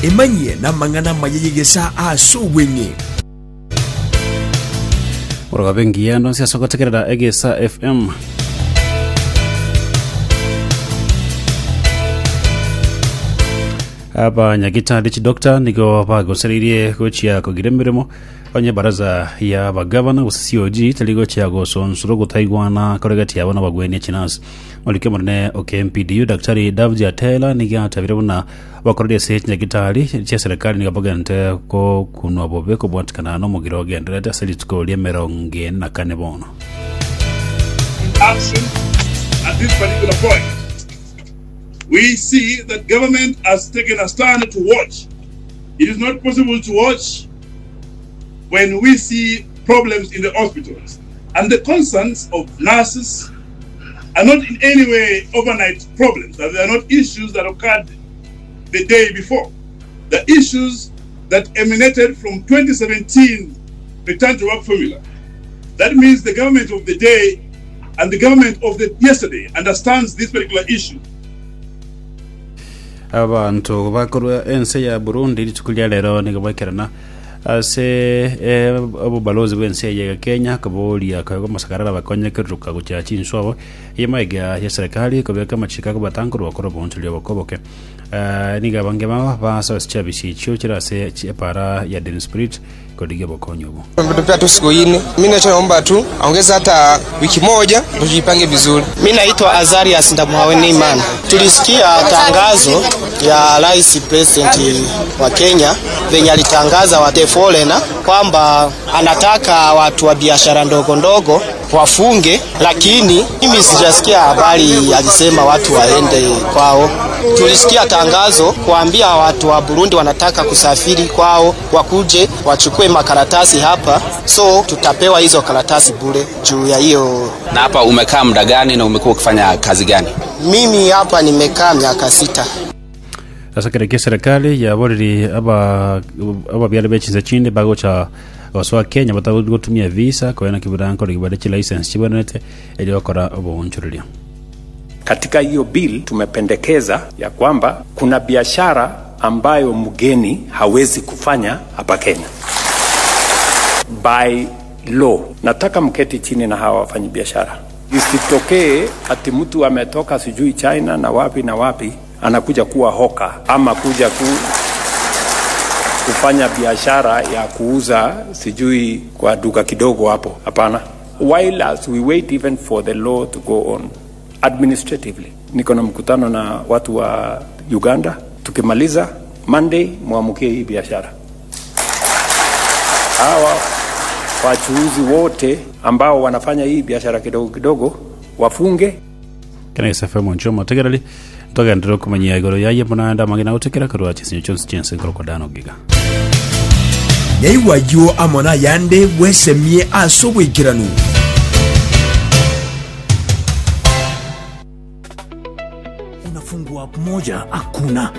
emanyie namang'ana mayeyegesa ase obweng'e oroka bengiya ndonsia sogotekerera egesa fm abanyagitari chidokta nigo bagosereirie gochia kugira emirimo onye baraza ya bagavana gose cog tari gochia gosonsoro gutaigwana koregati yabo nabagwenia chinasi olike munene okmpdu daktari davji atela nigiatabire buna bakorerie ase chinyagitari chia serikali nigabagente ko kunwa bobe kobwatikana nomogiro ogenderete ase rituko ria emerongo ene na kane bono in action at this particular point. We see that government has taken a stand to watch. It is not possible to watch when we see problems in the hospitals. And the concerns of nurses are not in any way overnight problems. That they are not issues that occurred the day before. The issues that emanated from 2017 return to work formula. That means the government of the day and the government of the yesterday understands this particular issue. abantu bakorwa ense ya burundi rituku ria rero nigabakerana ase eh, obobalozi bwense ya kenya kaboria kago masakarara bakonyekeruka gucha chinswa abo yemaiga ya serikali kobeka machika ko batangurwa koro bontu lyo bokoboke uh, niga bange mama basa chabishi chio chirase chepara ya den spirit kodiga bokonyo bo Tumetupea tu siku ine. Mimi nachoomba tu aongeze hata wiki moja ndio tujipange vizuri. Mi naitwa Azarias Ndamuhaweni Imana. Tulisikia tangazo ya rais president wa Kenya venye alitangaza wa the foreigner kwamba anataka watu wa biashara ndogo ndogo wafunge, lakini mimi sijasikia habari alisema watu waende kwao. Tulisikia tangazo kuambia watu wa Burundi wanataka kusafiri kwao, wakuje wachukue makaratasi hapa, so tutapewa hizo karatasi bure juu ya hiyo Na hapa umekaa muda gani na umekuwa ukifanya kazi gani? mimi hapa nimekaa miaka sita. sasa kereke serikali yaboreri aba ababyala bechinza chinde bagocha baswa kenya batagotumia visa koena kiburanko rigibade chi license chibonete eli bakora obonchururia Katika hiyo bill tumependekeza ya kwamba kuna biashara ambayo mgeni hawezi kufanya hapa Kenya by law. Nataka mketi chini na hawa wafanyi biashara, isitokee ati mtu ametoka sijui China na wapi na wapi anakuja kuwa hoka ama kuja ku, kufanya biashara ya kuuza sijui kwa duka kidogo hapo. Hapana, while as we wait even for the law to go on administratively, niko na mkutano na watu wa Uganda. Tukimaliza Monday, mwamukie hii biashara. Hawa wachuuzi wote ambao wanafanya hii biashara kidogo kidogo wafunge kana isafemo nchomo tegerali togendera kumanyia igoro yaye munanda magina utekera karwa chisinyo chonsi chense koroko dano giga nyaiwayo amona yande bwesemie ase obwekiranu unafungua moja hakuna